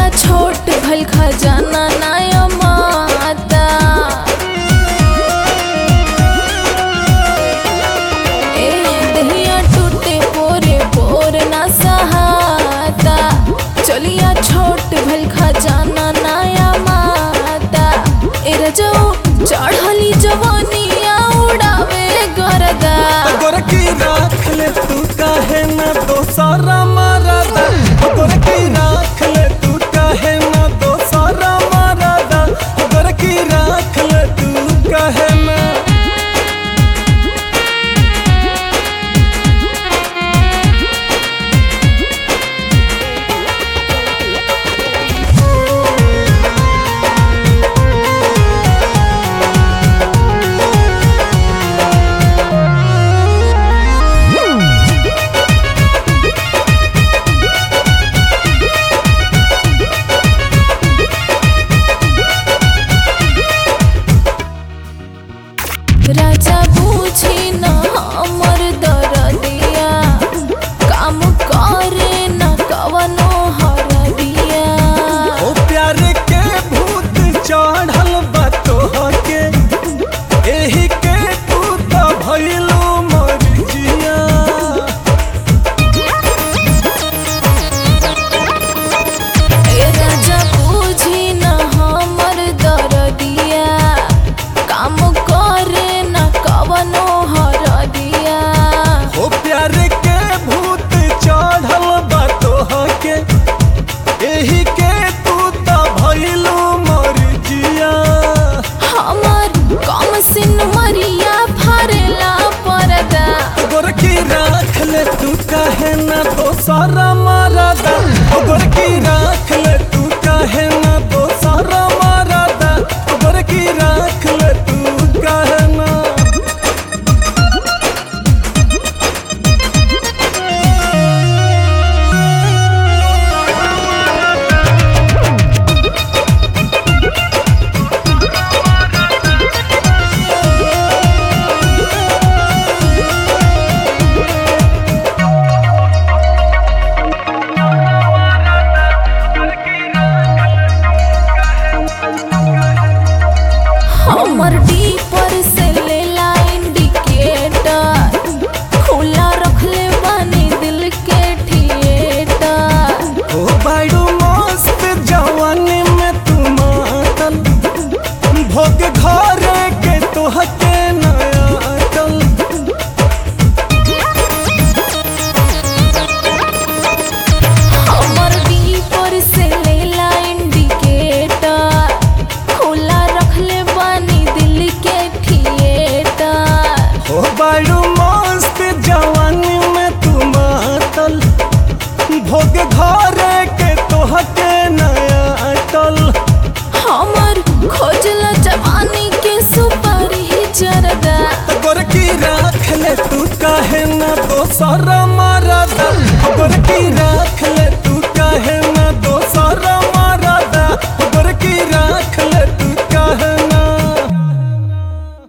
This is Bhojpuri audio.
चलिया छोट भल खजाना नाय माता ए दहिया टूटे पोरे पोर ना सहाता चलिया छोट भल खजाना नाया माता ए रजो चढ़ली जवानिया उड़ावे गरदा गोरकी राख ले तू काहे ना दोसरा मरदा गोरकी राख ले तू काहे ना दोसरा मरदा गोरकी राख ले तू काहे ना राजा बूझी न हमर दरदिया काम करे न कवनो हरदिया ओ प्यार के भूत चढ़ल बा तोहके एही के तू त भइलो मरजिया ए राजा बूझी न हमर दरदिया काम करे न कवनो हरदिया ओ प्यार के भूत चढ़ल बा तोहके एही के तू त भइलो मरजिया हमर कम सिन मरिया फरेला परदा गोरकी राख ले तू काहे ना दोसरा मरदा ओ गोरकी राख ले तू काहे ना दोसरा मरदा ओ गोरकी राख ले तू काहे ना हमर डीपर से लेला इंडिकेटर खुला रखले बानी दिल के थिएटर ओ बाइडू मस्त जवानी में तू मातल भोग घरे के तोहके नया अटल हमर डीपर से लेला इंडिकेटर खुला रखले बानी दिल के थिएटर ओ बाइडू मस्त जवानी में तू मातल भोग घरे के तोहके नया अटल हमर खोजला जवानी के सुपारी जरदा गोरकी राख ले तू काहे ना दोसरा मरदा गोर